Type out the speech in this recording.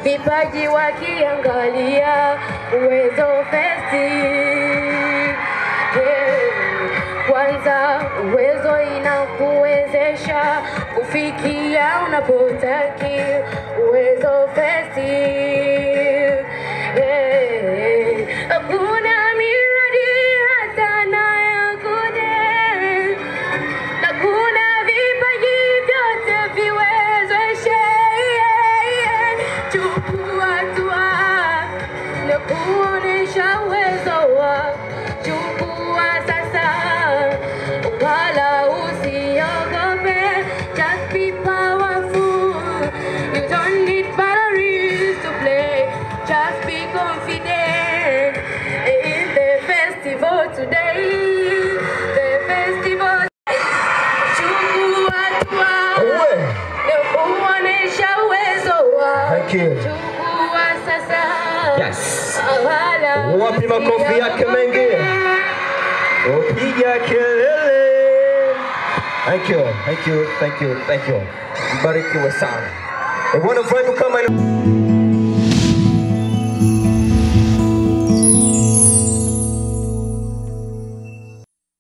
vipaji wakiangalia uwezo festi yeah. Kwanza uwezo inakuwezesha kufikia unapotaki uwezo festi yeah. Hakuna miradi hata na ya kude na kuna vipaji vyote viwezeshe yeah, yeah. chukua hatua na kuonesha uwezo wa chukua sasa wala usiogope just be powerful you don't need batteries to play just be confident in the festival today the festival chukua hatua Uwe. na kuonesha uwezo wa Thank you. chukua sasa Yes. wala Wapi makofi yake mengi? usiogope. Upiga kelele. Thank you, thank you, thank you, thank you. Mbarikiwe sana. E, bwana vibe kama ina